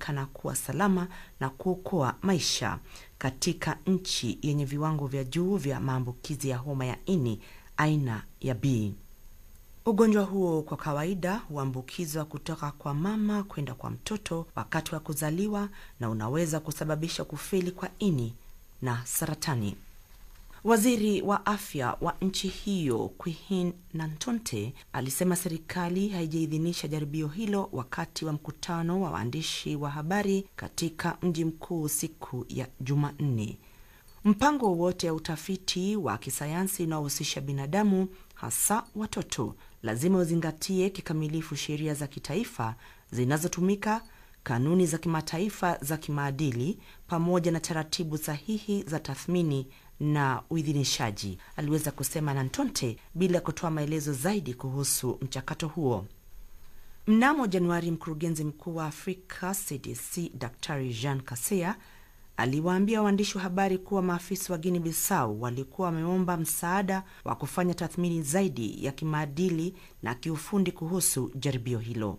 inaonekana kuwa salama na kuokoa maisha katika nchi yenye viwango vya juu vya maambukizi ya homa ya ini aina ya B. Ugonjwa huo kwa kawaida huambukizwa kutoka kwa mama kwenda kwa mtoto wakati wa kuzaliwa na unaweza kusababisha kufeli kwa ini na saratani. Waziri wa afya wa nchi hiyo Queen Nantonte alisema serikali haijaidhinisha jaribio hilo wakati wa mkutano wa waandishi wa habari katika mji mkuu siku ya Jumanne. Mpango wowote wa utafiti wa kisayansi unaohusisha binadamu, hasa watoto, lazima uzingatie kikamilifu sheria za kitaifa zinazotumika, kanuni za kimataifa za kimaadili, pamoja na taratibu sahihi za tathmini na uidhinishaji, aliweza kusema Nantonte bila kutoa maelezo zaidi kuhusu mchakato huo. Mnamo Januari, mkurugenzi mkuu wa Afrika CDC Daktari Jean Kaseya aliwaambia waandishi wa habari kuwa maafisa wa Guinea Bissau walikuwa wameomba msaada wa kufanya tathmini zaidi ya kimaadili na kiufundi kuhusu jaribio hilo.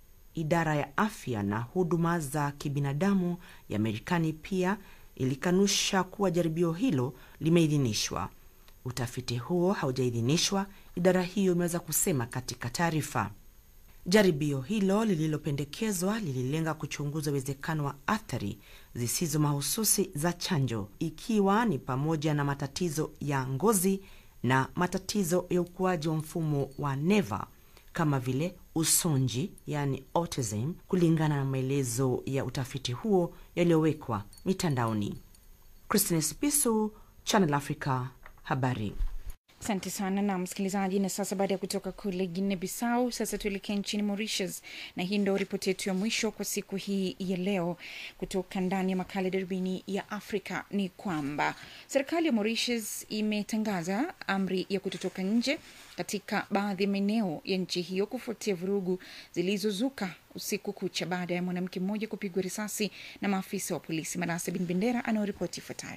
Idara ya afya na huduma za kibinadamu ya Marekani pia ilikanusha kuwa jaribio hilo limeidhinishwa. Utafiti huo haujaidhinishwa, idara hiyo imeweza kusema katika taarifa. Jaribio hilo lililopendekezwa lililenga kuchunguza uwezekano wa athari zisizo mahususi za chanjo, ikiwa ni pamoja na matatizo ya ngozi na matatizo ya ukuaji wa mfumo wa neva kama vile usonji, yani autism, kulingana na maelezo ya utafiti huo yaliyowekwa mitandaoni. Christine Sipisu, Channel Africa, habari. Asante sana na msikilizaji. Na sasa baada ya kutoka kule Guinea Bissau, sasa tuelekee nchini Mauritius, na hii ndo ripoti yetu ya mwisho kwa siku hii ya leo kutoka ndani ya makala darubini ya Afrika ni kwamba serikali ya Mauritius imetangaza amri ya kutotoka nje katika baadhi ya maeneo ya nchi hiyo kufuatia vurugu zilizozuka usiku kucha baada ya mwanamke mmoja kupigwa risasi na maafisa wa polisi. Manase Bin Bendera anayoripoti ifuatayo.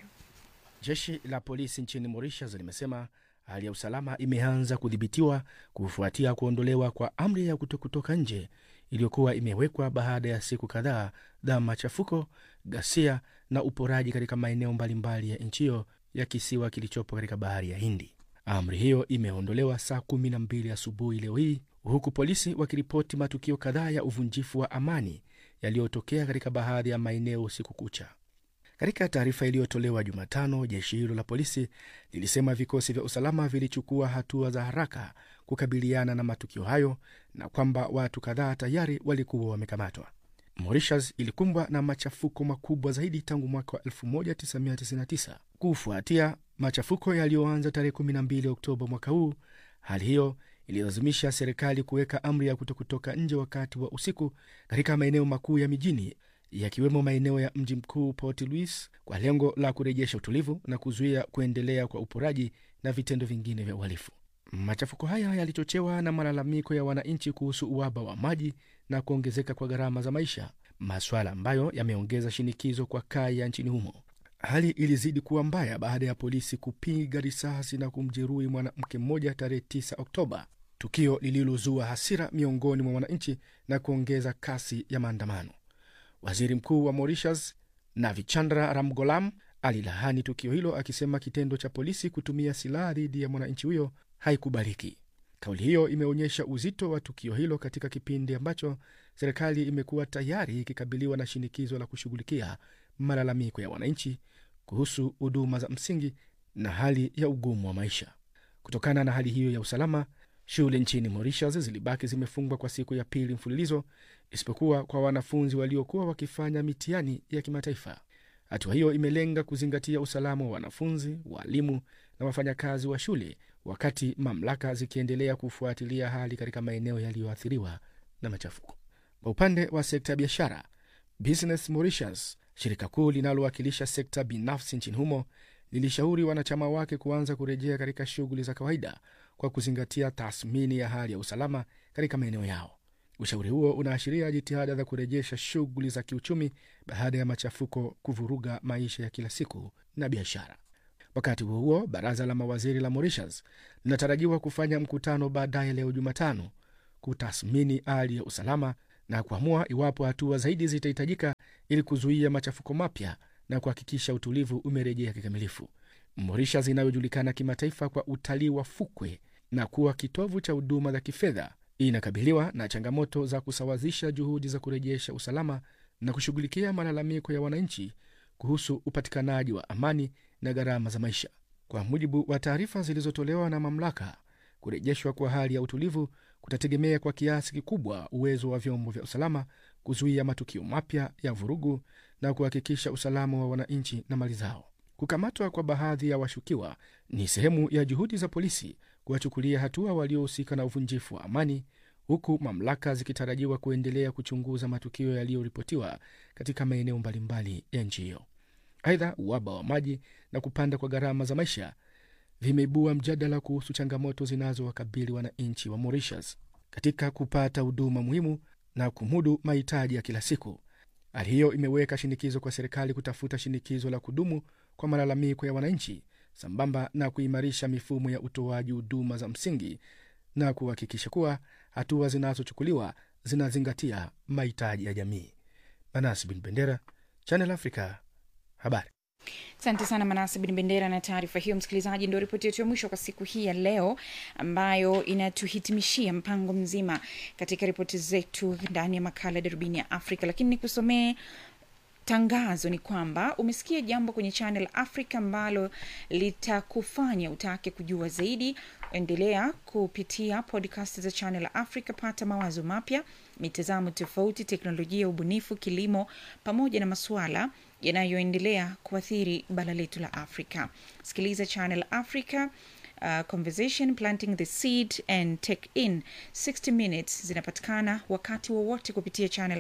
Jeshi la polisi nchini Mauritius limesema hali ya usalama imeanza kudhibitiwa kufuatia kuondolewa kwa amri ya kuto kutoka nje iliyokuwa imewekwa baada ya siku kadhaa za machafuko, ghasia na uporaji katika maeneo mbalimbali ya nchi hiyo ya kisiwa kilichopo katika bahari ya Hindi. Amri hiyo imeondolewa saa kumi na mbili asubuhi leo hii, huku polisi wakiripoti matukio kadhaa ya uvunjifu wa amani yaliyotokea katika baadhi ya maeneo usiku kucha. Katika taarifa iliyotolewa Jumatano, jeshi hilo la polisi lilisema vikosi vya usalama vilichukua hatua za haraka kukabiliana na matukio hayo na kwamba watu kadhaa tayari walikuwa wamekamatwa. Mauritius ilikumbwa na machafuko makubwa zaidi tangu mwaka wa 1999 kufuatia machafuko yaliyoanza tarehe 12 Oktoba mwaka huu. Hali hiyo ililazimisha serikali kuweka amri ya kutokutoka nje wakati wa usiku katika maeneo makuu ya mijini yakiwemo maeneo ya mji mkuu Port Louis kwa lengo la kurejesha utulivu na kuzuia kuendelea kwa uporaji na vitendo vingine vya uhalifu. Machafuko haya yalichochewa na malalamiko ya wananchi kuhusu uhaba wa maji na kuongezeka kwa gharama za maisha, maswala ambayo yameongeza shinikizo kwa kaya nchini humo. Hali ilizidi kuwa mbaya baada ya polisi kupiga risasi na kumjeruhi mwanamke mmoja tarehe 9 Oktoba, tukio lililozua hasira miongoni mwa wananchi na kuongeza kasi ya maandamano. Waziri Mkuu wa Mauritius Navichandra Ramgoolam alilahani tukio hilo akisema kitendo cha polisi kutumia silaha dhidi ya mwananchi huyo haikubaliki. Kauli hiyo imeonyesha uzito wa tukio hilo katika kipindi ambacho serikali imekuwa tayari ikikabiliwa na shinikizo la kushughulikia malalamiko ya wananchi kuhusu huduma za msingi na hali ya ugumu wa maisha. Kutokana na hali hiyo ya usalama, shule nchini Mauritius zilibaki zimefungwa kwa siku ya pili mfululizo, isipokuwa kwa wanafunzi waliokuwa wakifanya mitihani ya kimataifa. Hatua hiyo imelenga kuzingatia usalama wa wanafunzi, waalimu na wafanyakazi wa shule, wakati mamlaka zikiendelea kufuatilia hali katika maeneo yaliyoathiriwa na machafuko. Kwa upande wa sekta ya biashara, Business Mauritius, shirika kuu linalowakilisha sekta binafsi nchini humo, lilishauri wanachama wake kuanza kurejea katika shughuli za kawaida kwa kuzingatia tathmini ya hali ya usalama katika maeneo yao. Ushauri huo unaashiria jitihada za kurejesha shughuli za kiuchumi baada ya machafuko kuvuruga maisha ya kila siku na biashara. Wakati huo huo, baraza la mawaziri la Mauritius linatarajiwa kufanya mkutano baadaye leo Jumatano kutathmini hali ya usalama na kuamua iwapo hatua zaidi zitahitajika ili kuzuia machafuko mapya na kuhakikisha utulivu umerejea kikamilifu. Mauritius inayojulikana kimataifa kwa utalii wa fukwe na kuwa kitovu cha huduma za kifedha inakabiliwa na changamoto za kusawazisha juhudi za kurejesha usalama na kushughulikia malalamiko ya wananchi kuhusu upatikanaji wa amani na gharama za maisha. Kwa mujibu wa taarifa zilizotolewa na mamlaka, kurejeshwa kwa hali ya utulivu kutategemea kwa kiasi kikubwa uwezo wa vyombo vya usalama kuzuia matukio mapya ya vurugu na kuhakikisha usalama wa wananchi na mali zao. Kukamatwa kwa baadhi ya washukiwa ni sehemu ya juhudi za polisi kuwachukulia hatua waliohusika na uvunjifu wa amani, huku mamlaka zikitarajiwa kuendelea kuchunguza matukio yaliyoripotiwa katika maeneo mbalimbali ya nchi hiyo. Aidha, uhaba wa maji na kupanda kwa gharama za maisha vimeibua mjadala kuhusu changamoto zinazowakabili wananchi wa Mauritius katika kupata huduma muhimu na kumudu mahitaji ya kila siku. Hali hiyo imeweka shinikizo kwa serikali kutafuta shinikizo la kudumu kwa malalamiko ya wananchi sambamba na kuimarisha mifumo ya utoaji huduma za msingi na kuhakikisha kuwa hatua zinazochukuliwa zinazingatia mahitaji ya jamii. Manas bin Bendera, Channel Africa, habari. Asante sana Manase Bin Bendera na taarifa hiyo. Msikilizaji, ndio ripoti yetu ya mwisho kwa siku hii ya leo, ambayo inatuhitimishia mpango mzima katika ripoti zetu ndani ya makala Darubini ya Afrika. Lakini nikusomee tangazo ni kwamba umesikia jambo kwenye Channel Africa ambalo litakufanya utake kujua zaidi. Endelea kupitia podcast za Channel Africa, pata mawazo mapya, mitazamo tofauti, teknolojia, ubunifu, kilimo, pamoja na masuala yanayoendelea kuathiri bara letu la Afrika. Sikiliza Channel Africa. Uh, conversation planting the seed and take in 60 minutes zinapatikana wakati wowote kupitia channel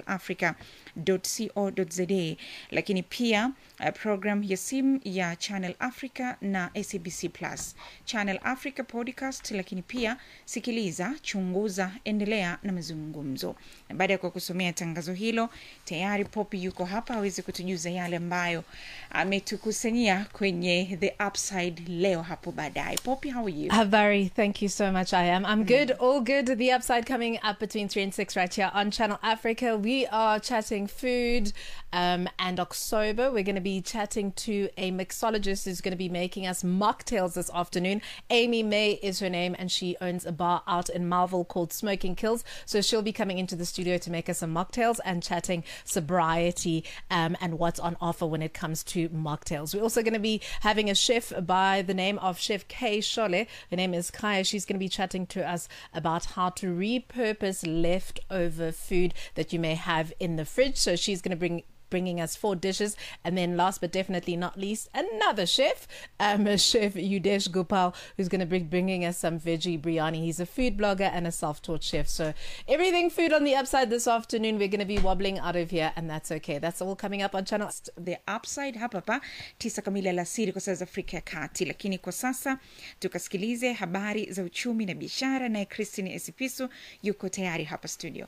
africa.co.za lakini pia uh, program ya simu ya channel africa na sabc plus channel africa podcast lakini pia sikiliza chunguza endelea na mazungumzo na baada ya kwa kusomea tangazo hilo tayari popi yuko hapa aweze kutujuza yale ambayo ametukusanyia kwenye the upside leo hapo baadaye popi how are you Habari, thank you so much. I am. I'm good, all good. The upside coming up between three and six right here on Channel Africa. We are chatting food um, and October. We're going to be chatting to a mixologist who's going to be making us mocktails this afternoon. Amy May is her name, and she owns a bar out in Marvel called Smoking Kills. So she'll be coming into the studio to make us some mocktails and chatting sobriety um, and what's on offer when it comes to mocktails. We're also going to be having a chef by the name of Chef Kay Shole. Her name is Kaya. She's going to be chatting to us about how to repurpose leftover food that you may have in the fridge. So she's going to bring bringing us four dishes and then last but definitely not least another chef um chef Yudesh Gopal who's going to be bringing us some veggie biryani he's a food blogger and a self-taught chef so everything food on the upside this afternoon we're going to be wobbling out of here and that's okay that's all coming up on channel the upside hapa pa tisa kamili alasiri kwa saa za afrika ya kati lakini kwa sasa tukasikilize habari za uchumi na biashara naye christine esipisu yuko tayari hapa studio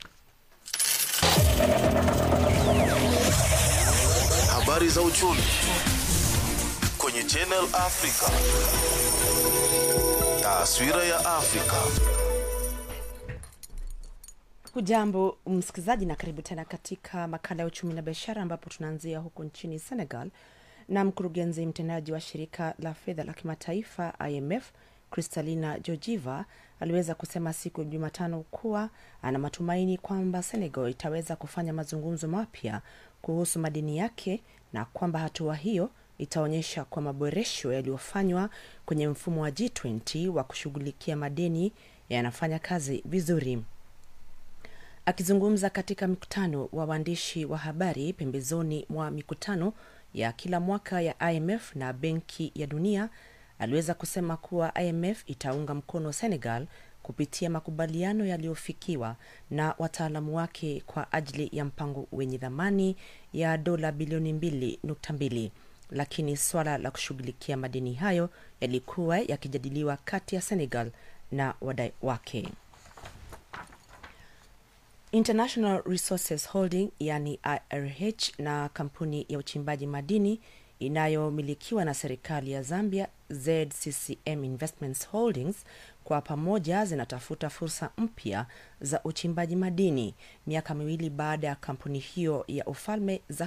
Habari za uchumi kwenye Channel Africa. Taswira ya Afrika. hujambo msikilizaji na karibu tena katika makala ya uchumi na biashara ambapo tunaanzia huko nchini senegal na mkurugenzi mtendaji wa shirika la fedha la kimataifa imf kristalina georgieva aliweza kusema siku ya jumatano kuwa ana matumaini kwamba senegal itaweza kufanya mazungumzo mapya kuhusu madini yake na kwamba hatua hiyo itaonyesha kwa maboresho yaliyofanywa kwenye mfumo wa g20 wa kushughulikia madeni yanafanya kazi vizuri akizungumza katika mkutano wa waandishi wa habari pembezoni mwa mikutano ya kila mwaka ya imf na benki ya dunia aliweza kusema kuwa imf itaunga mkono senegal kupitia makubaliano yaliyofikiwa na wataalamu wake kwa ajili ya mpango wenye dhamani ya dola bilioni 2.2 lakini swala la kushughulikia madeni hayo yalikuwa yakijadiliwa kati ya senegal na wadai wake international resources holding yani irh na kampuni ya uchimbaji madini inayomilikiwa na serikali ya zambia zccm investments holdings kwa pamoja zinatafuta fursa mpya za uchimbaji madini miaka miwili baada ya kampuni hiyo ya ufalme za